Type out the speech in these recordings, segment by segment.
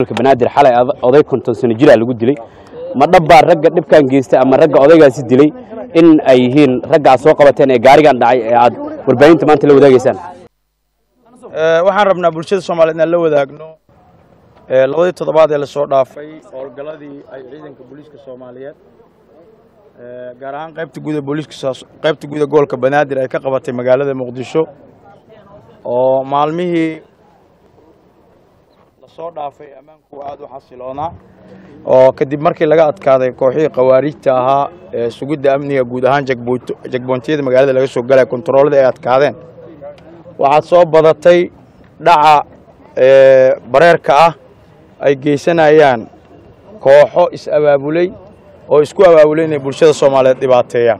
banaadir xalay oday konton sano jiraa lagu dilay ma dhabbaa ragga dhibkan geystay ama ragga odaygaasi dilay in ay yihiin ragga aad soo qabateen ee gaarigan dhacay ee aad warbaahinta maanta la wadaagaysaan waxaan rabnaa bulshada soomaaliyeed inaan la wadaagno labadii toddobaad ee lasoo dhaafay howlgalladii ay ciidanka booliiska soomaaliyeed gaar ahaan qaybta guud ee booliiska qaybta guud ee gobolka banaadir ay ka qabatay magaalada muqdisho oo maalmihii lasoo dhaafay ammaanku aada u xasiloonaa oo kadib markii laga adkaaday kooxihii khawaarijta ahaa ee sugidda amniga guud ahaan jagboontiyada magaalada laga soo galaya kontaroolada ay adkaadeen waxaad soo badatay dhaca bareerka ah ay geysanayaan kooxo is-abaabulay oo isku abaabulay inay bulshada soomaaliyeed dhibaateeyaan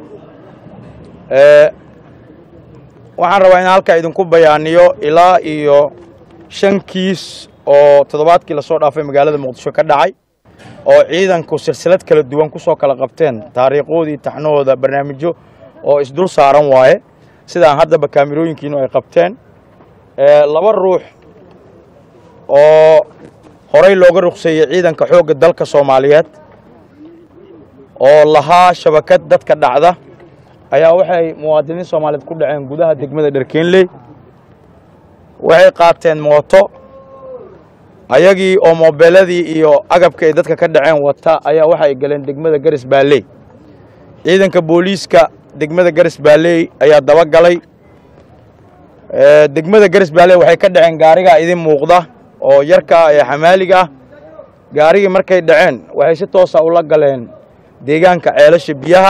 waxaan rabaa in halkaa idinku bayaaniyo ilaa iyo shan kiis oo toddobaadkii lasoo dhaafay magaalada muqdisho ka dhacay oo ciidanku silsilad kala duwan ku soo kala qabteen taariikhoodii taxnahooda barnaamijyo oo isdul saaran waaye sidaan haddaba kaamirooyinkiinu ay qabteen laba ruux oo horey looga ruqseeyey ciidanka xoogga dalka soomaaliyeed oo lahaa shabakad dadka dhacda ayaa waxay muwaadiniin soomaaliyeed ku dhaceen gudaha degmada dharkeenley waxay qaateen mooto ayagii oo moobeeladii iyo agabka ay dadka ka dhaceen wata ayaa waxa ay galeen degmada garis baalley ciidanka booliiska degmada garis baalley ayaa dabagalay degmada garis baalley waxay ka dhaceen gaarigaa idin muuqda oo yarka ah ee xamaaliga ah gaarigii markay dhaceen waxay si toosa ula galeen deegaanka ceelasha biyaha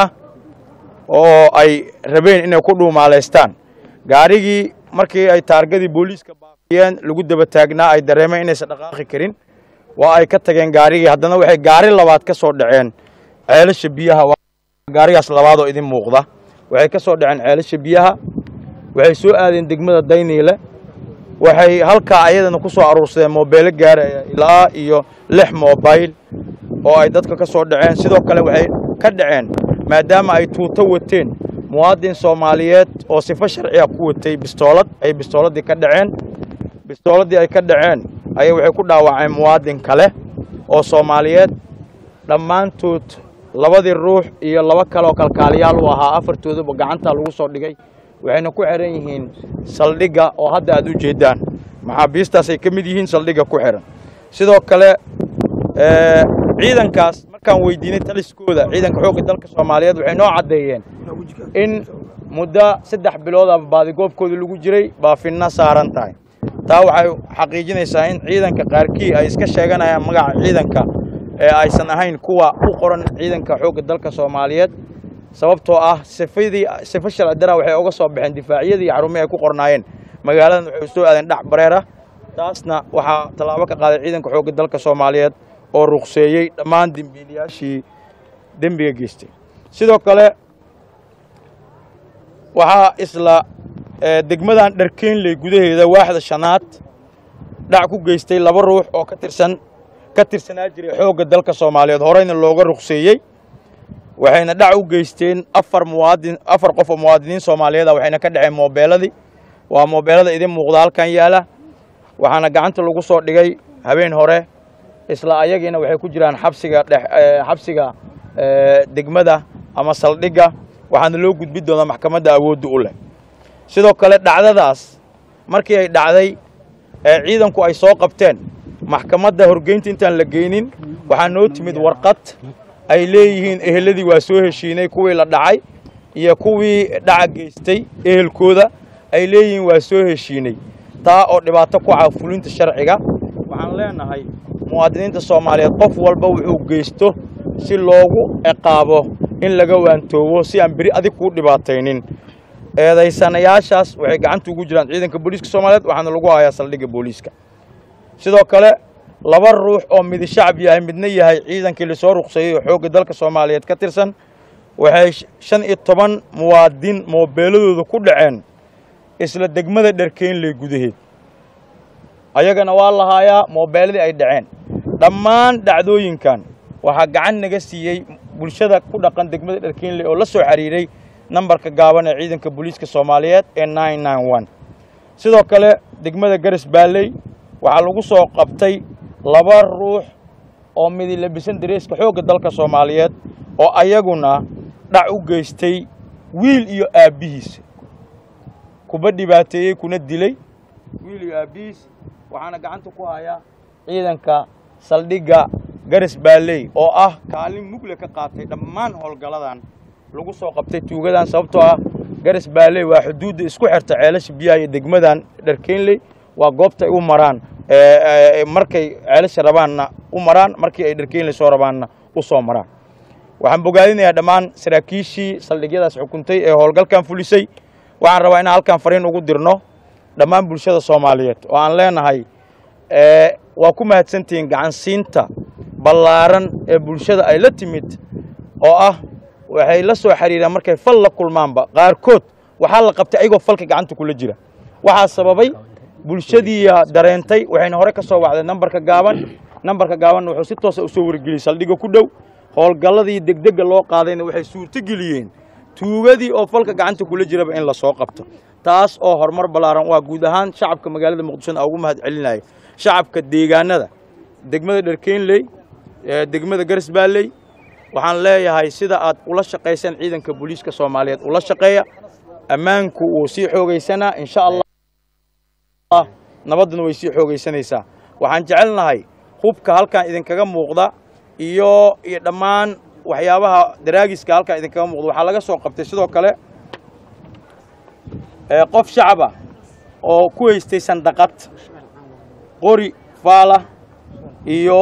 oo ay rabeen inay ku dhuumaalaystaan gaarigii markii ay taargadii booliiska baafiyeen lagu daba taagnaa ay dareemeen inaysan dhaqaaqi karin waa ay ka tageen gaarigii haddana waxay gaari labaad ka soo dhaceen ceelasha biyaha gaarigaas labaad oo idin muuqda waxay ka soo dhaceen ceelasha biyaha waxay soo aadeen degmada dayniile waxay halkaa ayadana ku soo aruursadeen moobeelo gaaraya ilaa iyo lix moobayl oo ay dadka ka soo dhaceen sidoo kale waxay ka dhaceen maadaama ay tuuto wateen muwaadin soomaaliyeed oo sifo sharciga ku watay bistoolad ay bistooladii ka dhaceen bistooladii ay ka dhaceen ayay waxay ku dhaawaceen muwaadin kale oo soomaaliyeed dhammaantood labadii ruux iyo laba kale oo kalkaaliyaal u ahaa afartooduba gacantaa lagu soo dhigay waxayna ku xihan yihiin saldhigga oo hadda aad u jeeddaan maxaabiistaasay ka mid yihiin saldhigga ku xihan sidoo kale ciidankaas markaan weydiinay taliskooda ciidanka xoogga dalka soomaaliyeed waxay noo caddeeyeen in muddo saddex bilood ama baadigoobkoodii lagu jiray baafinna saaran tahay taa waxay xaqiijinaysaa in ciidanka qaarkii ay iska sheeganayaan magaca ciidanka ee aysan ahayn kuwa u qoran ciidanka xoogga dalka soomaaliyeed sababtoo ah sifadii sifo sharci dara waxay uga soo baxeen difaacyadii xarumihii ay ku qornaayeen magaaladan waxay soo aadeen dhac bareera taasna waxaa tallaabo ka qaaday ciidanka xoogga dalka soomaaliyeed oo ruqseeyey dhammaan dembiilayaashii dembiga geystay sidoo kale waxaa isla degmadan dharkeenley gudaheeda waaxda shanaad dhac ku geystay laba ruux oo ka tirsan ka tirsanaa jiray xoogga dalka soomaaliyeed horeyna looga ruqseeyey waxayna dhac u geysteen afar muwaadin afar qof oo muwaadiniin soomaaliyeed ah waxayna ka dhaceen moobeeladii waa moobeelada idin muuqda halkan yaala waxaana gacanta lagu soo dhigay habeen hore isla ayagiina waxay ku jiraan xabsiga dhex xabsiga degmada ama saldhigga waxaana loo gudbi doonaa maxkamadda awoodda u leh sidoo kale dhacdadaas markii ay dhacday ee ciidanku ay soo qabteen maxkamadda horgeynta intaan la geynin waxaa noo timid warqad ay leeyihiin eheladii waa soo heshiinay kuwii la dhacay iyo kuwii dhaca geystay ehelkooda ay leeyihiin waa soo heshiinay taa oo dhibaato ku ah fulinta sharciga waxaan leenahay muwaadiniinta soomaaliyeed qof walba wuxuu geysto si loogu ciqaabo in laga waantoobo si aan beri adig kuu dhibaataynin eedaysanayaashaas waxay gacanta ugu jiraan ciidanka booliiska soomaaliyeed waxaana lagu hayaa saldhigga booliiska sidoo kale laba ruux oo midi shacab yahay midna yahay ciidankii lasoo ruqseeyey oo xoogga dalka soomaaliyeed ka tirsan waxay shan iyo toban muwaadin moobeeladooda ku dhaceen isla degmada dharkeenley gudaheed ayagana waa lahaayaa moobeeladii ay dhaceen dhammaan dhacdooyinkan waxaa gacan naga siiyey bulshada ku dhaqan degmada dharkeenley oo la soo xiriiray nambarka gaaban ee ciidanka booliiska soomaaliyeed ee nine nine one sidoo kale degmada garis baalley waxaa lagu soo qabtay laba ruux oo midi labisan dareeska xoogga dalka soomaaliyeed oo ayaguna dhac u geystay wiil iyo aabbihiis kuba dhibaateeyey kuna dilay wiil iyo aabbihiis waxaana gacanta ku hayaa ciidanka saldhigga garas baalley oo ah kaalin mugle ka qaatay dhammaan howlgalladan lagu soo qabtay tuugadan sababtoo ah garas baalley waa xuduudda isku xirta ceelasha biyaha iyo degmadan dharkeynley waa goobta ay u maraan markay ceelasha rabaanna u maraan markii ay dharkeynley soo rabaanna u soo maraan waxaan bogaadinayaa dhammaan saraakiishii saldhigyadaas xukuntay ee howlgalkan fulisay waxaan rabaa inaan halkan fariin ugu dirno dhammaan bulshada soomaaliyeed oo aan leenahay waa ku mahadsantihiin gacansiinta ballaaran ee bulshada ay la timid oo ah waxay la soo xiriiraan markay fal la kulmaanba qaarkood waxaa la qabtay ayagoo falka gacanta kula jira waxaa sababay bulshadiiya dareentay waxayna hore ka soo wacday nambarka gaaban nambarka gaabanna wuxuu si toosa u soo wargeliyey saldhigga ku dhow howlgalladii degdega loo qaadayna waxay suurtogeliyeen tuugadii oo falka gacanta kula jiraba in la soo qabto taas oo horumar ballaaran waa guud ahaan shacabka magaalada muqdishona ugu mahad celinaya shacabka deegaanada degmada dharkeynley degmada garas baalley waxaan leeyahay sida aad ula shaqayseen ciidanka booliiska soomaaliyeed ula shaqeeya ammaanku wuu sii xoogaysanaa insha allah nabadduna way sii xoogaysanaysaa waxaan jecelnahay hubka halkan idinkaga muuqda iyo iyo dhammaan waxyaabaha daraagiska halkan idinkaga muuqda waxaa laga soo qabtay sidoo kale qof shacaba oo ku haystay sandaqad qori faala iyo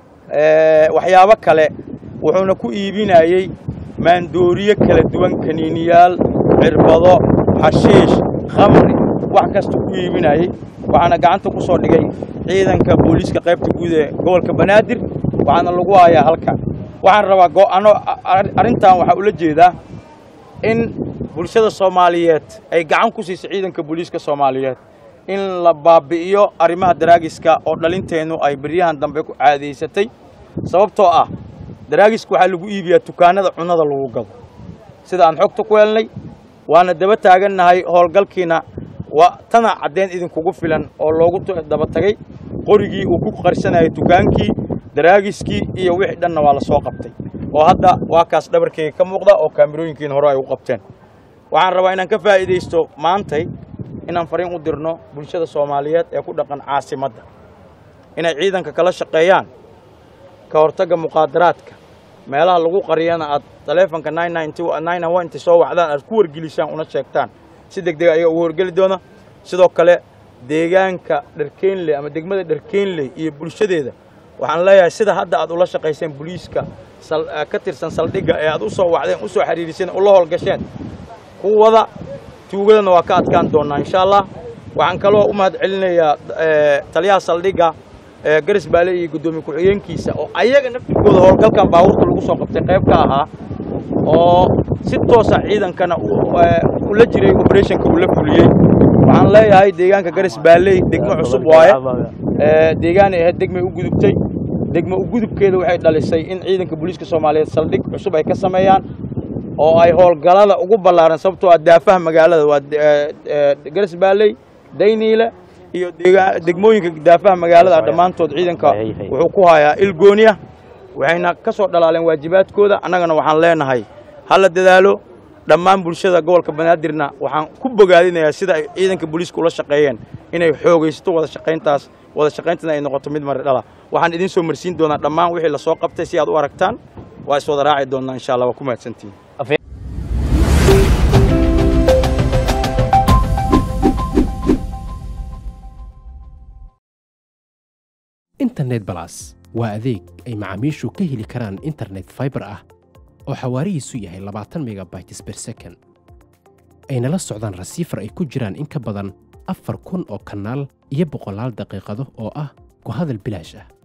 waxyaabo kale wuxuuna ku iibinayey maandooriye kala duwan kaniiniyaal cirbado xashiish khamri wax kasta ku iibinayey waxaana gacanta ku soo dhigay ciidanka booliiska qaybta guud ee gobolka banaadir waxaana lagu hayaa halkan waxaan rabaa go'ano arrintan waxaa ula jeedaa in bulshada soomaaliyeed ay gacan ku siisay ciidanka booliiska soomaaliyeed in la baabi'iyo arrimaha daraagiska oo dhalinteennu ay beryahan dambe ku caadaysatay sababtoo ah daraagiska waxaa lagu iibiyaa dukaanada cunnada lagu gado sida aan xogta ku helnay waana daba taagannahay howlgalkiina waa tana caddeyn idinkugu filan oo loogu daba tagay qorigii uu ku qarsanayay dukaankii daraagiskii iyo wixii dhanna waa la soo qabtay oo hadda waa kaas dhabarkeyga ka muuqda oo kaamirooyinkiina hore ay u qabteen waxaan rabaa inaan ka faa'iidaysto maantay inaan fariin u dirno bulshada soomaaliyeed ee ku dhaqan caasimadda inay ciidanka kala shaqeeyaan ka hortagga muqaadaraadka meelaha lagu qariyana aad taleefonka inti soo wacdaan aad ku wargelisaan una sheegtaan si deg dega ayaga ugu horgeli doona sidoo kale deegaanka dharkeynley ama degmada dharkeynley iyo bulshadeeda waxaan leeyahay sida hadda aad ula shaqayseen booliiska ka tirsan saldhigga ee aad u soo wacdeen u soo xiriiriseen ula howlgasheen kuwada tuugadana waa ka adkaan doonnaa insha allah waxaan kaloo u mahad celinayaa taliyaha saldhigga garas baale iyo guddoomiye ku-xigeenkiisa oo ayaga naftirkooda howlgalkan baabuurta lagu soo qabtay qayb ka ahaa oo si toosa ciidankana ula jiray operationka uu la fuliyey waxaan leeyahay deegaanka garas baaley degmo cusub waaye deegaanay ahayd degmay u gudubtay degmo u gudubkeeda waxay dhalisay in ciidanka booliiska soomaaliyeed saldhig cusub ay ka sameeyaan oo ay howlgalada ugu ballaaran sababtoo ah daafaha magaalada waa garas baaley dayniile iyo degmooyinka daafaha magaalada dhammaantood ciidanka wuxuu ku hayaa ilgooniya waxayna ka soo dhalaaleen waajibaadkooda annagana waxaan leenahay hala dadaalo dhammaan bulshada gobolka banaadirna waxaan ku bogaadinayaa sida ay ciidanka booliiska ula shaqeeyeen inay xoogaysato wada shaqayntaas wada shaqayntana ay noqoto mid mari dhala waxaan idiin soo marsiin doonaa dhammaan wixii la soo qabtay si aad u aragtaan waa is wada raaci doonnaa insha allah waa ku mahadsantihin internet balas waa adeeg ay macaamiishu ka heli karaan internet faibar ah oo xawaarihiisu yahay labaatan megabytes ber second ayna la socdaan rasiifar ay ku jiraan in ka badan afar kun oo kanaal iyo boqolaal daqiiqado oo ah ku hadal bilaash ah